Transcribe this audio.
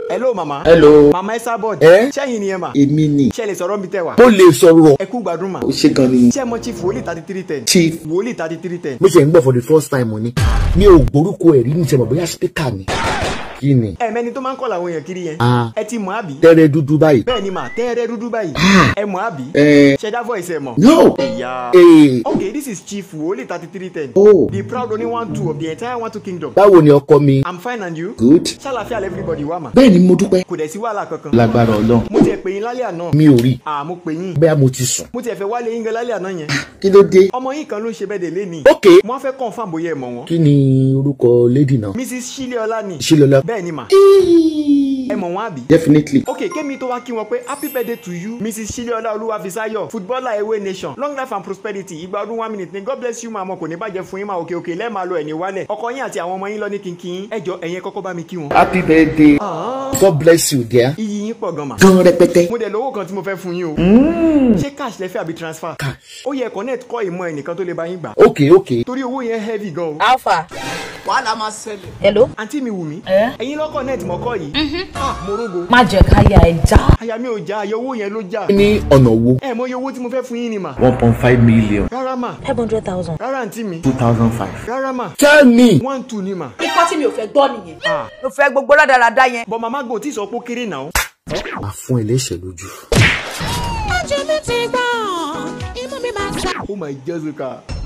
hello mama. hello. mama ẹ sábọ̀d. ẹ sẹ́yìn ni ẹ mà. èmi ni. ṣé ẹ lè sọ̀rọ̀ mi tẹ́ wa. mo lè sọ̀rọ̀. ẹ kú gbádùn mà. ó ṣe gan ni. ṣé ẹ mọ chief wòlíì thirty three ten. chief. wòlíì thirty three ten. mo ṣe ń gbọ́ for the first time ni. mi ò gbórúkọ ẹ̀rí ní sẹ́mọ̀ bóyá speaker ni. kí ni. ẹ mẹni tó máa ń kọ́ làwọn èèyàn kiri yẹn. Ah. ẹ ti mọ̀ àbí. tẹ́rẹ́ dúdú báyìí. bẹ́ẹ̀ ni mà tẹ́ẹ̀rẹ́ dúdú báyìí. ẹ mọ̀ àbí. ẹ ṣẹ̀dá voice ẹ mọ̀. no. ìyá. ee. okay this is chief wòlíì thirty three ten. Oh. the proud only one two of the entire one two kingdom. báwo ni ọkọ mi. i'm fine and you. good. ṣàlàfíà everybody wà mà. bẹ́ẹ̀ ni mo dúpẹ́. kò dẹ̀ sí wàhálà kankan. lágbára ọlọ́run. mo tiẹ̀ pè yín lálẹ́ àná. mi ò rí. à mo pè yín. bẹ́ẹ̀ mo ti sùn. mo tiẹ̀ fẹ́ wálé yín gan lálẹ́ àná yẹn. kí ló dé. ọmọ yín kan ló ń ṣe bẹ́ẹ̀ dé léni. ok. mo á fẹ́ confirm bóyá ẹ mọ̀ wọ́n. kí ni orúkọ lady náà. mrs shileola ni. Ṣílọ́lá. bẹ́ẹ̀ ni mà. ẹ mọ̀ wọ́n àbí. definitely. ok kémi tó wá kí wọn pé happy birthday to you mrs shileola olúwàfíṣayọ footballer ewé nation long life and prosperity ìgbà ọdún one minute ni god bless you màmá kò ní bàjẹ́ fún yín máa òkè òkè lẹ́ẹ̀ máa lọ ẹ̀ní wálẹ̀ ọkọ yín àti àwọn ọmọ yín lọ ní kínkín ẹ jọ ẹ̀yin kọ́kọ́ bá mi kí wọn. happy birthday. god bless you dear. iyì yín pọ̀ gan mà. gan rẹpẹtẹ. mo dẹ̀ lówó kan tí mo fẹ́ fún yín o. ṣé cash lẹ fẹ́ àbí transfer. ó yẹ connect kọ́ ìmọ̀ ẹnìkan tó lè bá yín gbà. ok ok. torí owó yẹn heavy gan o. alpha. wàhálà máa ṣẹlẹ̀. hello. àǹtí mi wù mí. ẹ. ẹ̀yin lọ́kọ̀ net mọ́kọ́ yìí. ah mo rógo. má jẹ́ ká ya ẹ já. àyà mi ò já ayọ̀ owó yẹn ló já. ní ọ̀nà wo. ẹ mọ iye owó tí mo fẹ́ fún yín ni mà. one point five million. rárá mà five hundred thousand. rárá àǹtí mi two thousand five. rárá mà tell me. one two ni mà. ikọ́ tí mi ò fẹ́ gbọ́ nìyẹn. ah mo fẹ́ gbogbo rádaràda yẹn. bọ́ màmá gò tí sọ pé ó kéré náà. máa fún ẹlẹ́ṣẹ̀ lójú. ojú mi ti gbọ́n imú mi máa ta. oh my jessica